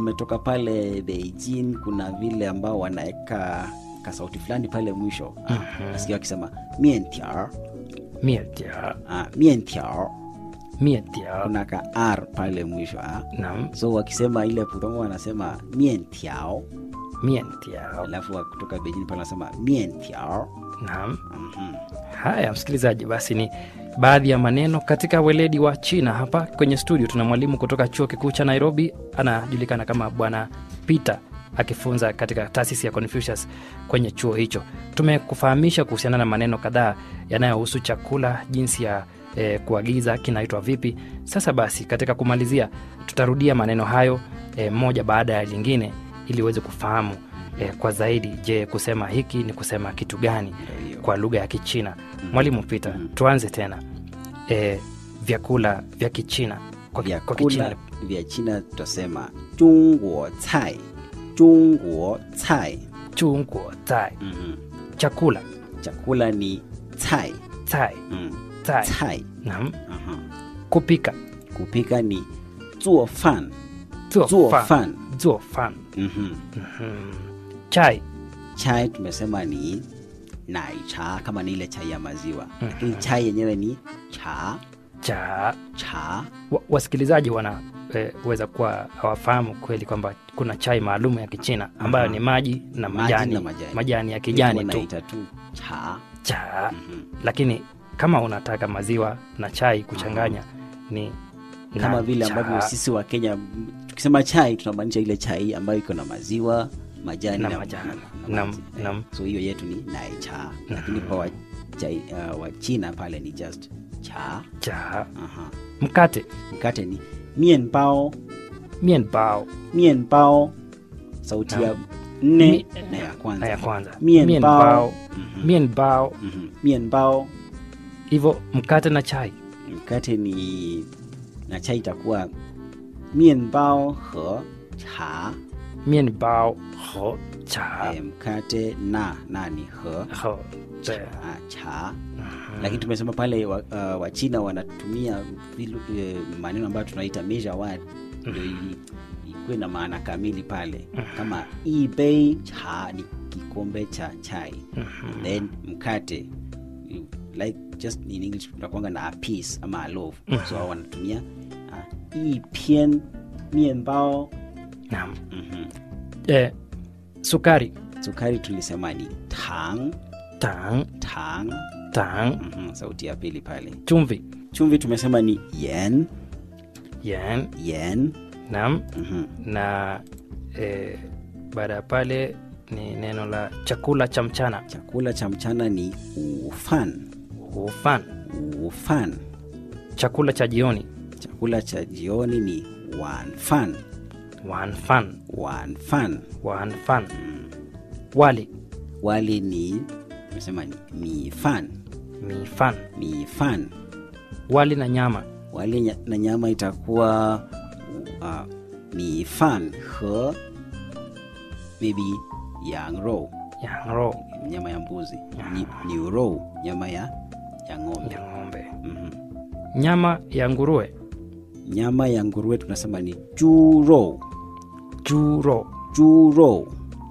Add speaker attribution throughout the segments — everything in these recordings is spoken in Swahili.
Speaker 1: umetoka pale Beijing, kuna vile ambao wanaweka kasauti fulani pale mwisho
Speaker 2: Mhm.
Speaker 1: nasikia wakisema mientiao
Speaker 2: mietia
Speaker 1: ah, mientiao
Speaker 2: mietia
Speaker 1: kuna ka r pale mwisho ah.
Speaker 2: nam
Speaker 1: so wakisema ile pudongo wanasema mientiao
Speaker 2: mietia
Speaker 1: alafu wa- kutoka Beijing pale wanasema mientiao
Speaker 2: nam
Speaker 1: Mhm.
Speaker 2: haya msikilizaji basi ni baadhi ya maneno katika weledi wa china hapa kwenye studio tuna mwalimu kutoka chuo kikuu cha nairobi anajulikana kama bwana peter akifunza katika taasisi ya confucius kwenye chuo hicho tumekufahamisha kuhusiana na maneno kadhaa yanayohusu chakula jinsi ya eh, kuagiza kinaitwa vipi sasa basi katika kumalizia tutarudia maneno hayo eh, moja baada ya lingine ili uweze kufahamu eh, kwa zaidi je kusema hiki ni kusema kitu gani
Speaker 1: Ndio hiyo.
Speaker 2: kwa lugha ya kichina mwalimu peter
Speaker 1: Mhm.
Speaker 2: tuanze tena e, vyakula vya kichina kwa, kwa kichina
Speaker 1: vyakula vya china tutasema chungguo cai chungguo cai
Speaker 2: chunguo tai
Speaker 1: Mhm.
Speaker 2: chakula
Speaker 1: chakula ni cai
Speaker 2: tai
Speaker 1: mm.
Speaker 2: tai
Speaker 1: cai
Speaker 2: nam
Speaker 1: Aha.
Speaker 2: kupika
Speaker 1: kupika ni zuo fan
Speaker 2: zuo
Speaker 1: zuo
Speaker 2: fan
Speaker 1: fan
Speaker 2: zuo fan
Speaker 1: Mhm.
Speaker 2: Mhm. chai
Speaker 1: chai tumesema ni nai cha kama ni ile chai ya maziwa lakini chai yenyewe ni cha
Speaker 2: cha
Speaker 1: cha
Speaker 2: wa, wasikilizaji wanaweza kuwa hawafahamu kweli kwamba kuna chai maalum ya kichina ambayo
Speaker 1: Aha.
Speaker 2: ni maji na
Speaker 1: Maji
Speaker 2: majani,
Speaker 1: na majani.
Speaker 2: majani ya kijani tu
Speaker 1: wanaita tu cha
Speaker 2: cha
Speaker 1: Mhm.
Speaker 2: lakini kama unataka maziwa na chai kuchanganya ni
Speaker 1: kama
Speaker 2: na
Speaker 1: vile
Speaker 2: cha.
Speaker 1: ambavyo sisi wa Kenya m- tukisema chai tunamaanisha ile chai ambayo iko na maziwa majani
Speaker 2: Na
Speaker 1: na,
Speaker 2: majani.
Speaker 1: na
Speaker 2: Nam-
Speaker 1: maji.
Speaker 2: nam.
Speaker 1: so hiyo yetu ni nai cha lakini kwa wa, chai, uh, wa China pale ni just cha
Speaker 2: cha
Speaker 1: Aha.
Speaker 2: mkate
Speaker 1: mkate ni mienbao
Speaker 2: mienbao
Speaker 1: mienbao sauti ya nne
Speaker 2: Mi-
Speaker 1: na ya kwanza
Speaker 2: na ya kwanza
Speaker 1: Mienbao. Mhm.
Speaker 2: mienbao
Speaker 1: Mhm. mienbao
Speaker 2: hivyo mkate na chai
Speaker 1: mkate ni na chai itakuwa mienbao he cha
Speaker 2: mienbao ho cha
Speaker 1: eh, mkate na na ni he
Speaker 2: ho
Speaker 1: cha,
Speaker 2: te.
Speaker 1: cha. lakini tumesema pale wa, uh, wachina wanatumia vilu, eh, maneno ambayo tunaita measure word ndio ili ikuwe na maana kamili pale kama ibei cha ni kikombe cha chai then mkate you- like just in english tunakwanga na a piece ama a loaf so hao wanatumia uh, ipian mienbao
Speaker 2: Naam.
Speaker 1: Mhm.
Speaker 2: Eh, sukari
Speaker 1: sukari tulisema ni tang
Speaker 2: tang
Speaker 1: tang
Speaker 2: tang
Speaker 1: Mhm, sauti ya pili pale
Speaker 2: chumvi
Speaker 1: chumvi tumesema ni yen
Speaker 2: yen
Speaker 1: yen
Speaker 2: nam
Speaker 1: Mhm.
Speaker 2: na eh, baada ya pale ni neno la chakula cha mchana
Speaker 1: chakula cha mchana ni ufan
Speaker 2: ufan
Speaker 1: ufan
Speaker 2: chakula cha jioni
Speaker 1: chakula cha jioni ni wanfan
Speaker 2: wanfan
Speaker 1: wanfan
Speaker 2: wanfan wali
Speaker 1: wali ni tumesema ni mifan
Speaker 2: mifan
Speaker 1: mifan
Speaker 2: wali na nyama
Speaker 1: wali nya- na nyama itakuwa uh, mifan he maybe yang rou
Speaker 2: yangro
Speaker 1: nyama ya mbuzi ni, ni rou nyama ya ya ng'ombe
Speaker 2: ya ng'ombe
Speaker 1: Mhm.
Speaker 2: nyama ya nguruwe
Speaker 1: nyama ya nguruwe tunasema ni juro
Speaker 2: juro
Speaker 1: juro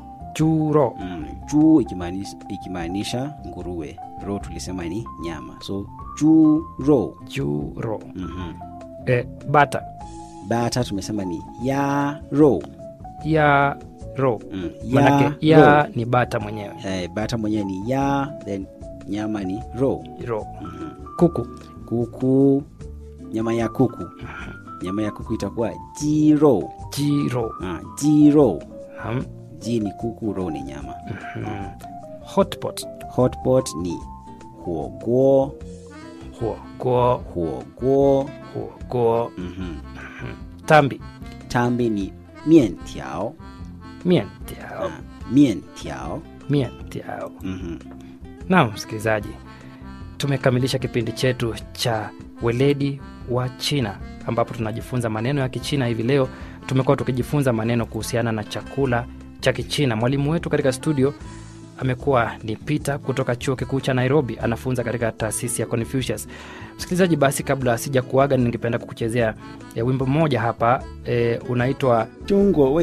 Speaker 2: juro
Speaker 1: mm, juu ikimaanisha, ikimaanisha nguruwe ro tulisema ni nyama so juro
Speaker 2: juro
Speaker 1: mm-hmm.
Speaker 2: eh, bata
Speaker 1: bata tumesema ni ya ro
Speaker 2: ya ro
Speaker 1: mm,
Speaker 2: manake
Speaker 1: ya,
Speaker 2: ya
Speaker 1: ro.
Speaker 2: ni bata mwenyewe
Speaker 1: Eh, bata mwenyewe ni ya then nyama ni ro
Speaker 2: ro
Speaker 1: mm-hmm.
Speaker 2: kuku
Speaker 1: kuku nyama ya kuku nyama ya kuku itakuwa jiro
Speaker 2: jiro
Speaker 1: ah, jiro
Speaker 2: Naam.
Speaker 1: ji ni kuku ro ni nyama
Speaker 2: Mhm. hotpot
Speaker 1: hotpot ni huoguo
Speaker 2: huoguo
Speaker 1: huoguo
Speaker 2: huoguo
Speaker 1: mm-hmm.
Speaker 2: tambi
Speaker 1: tambi ni mientiao
Speaker 2: mientiao
Speaker 1: ah, mientiao
Speaker 2: mientiao
Speaker 1: mm-hmm.
Speaker 2: naam msikilizaji tumekamilisha kipindi chetu cha weledi wa china ambapo tunajifunza maneno ya kichina hivi leo tumekuwa tukijifunza maneno kuhusiana na chakula cha kichina mwalimu wetu katika studio amekuwa ni peter kutoka chuo kikuu cha nairobi anafunza katika taasisi ya confucius msikilizaji basi kabla sija kuaga ningependa kukuchezea e, wimbo mmoja hapa e, unaitwa
Speaker 1: 中国为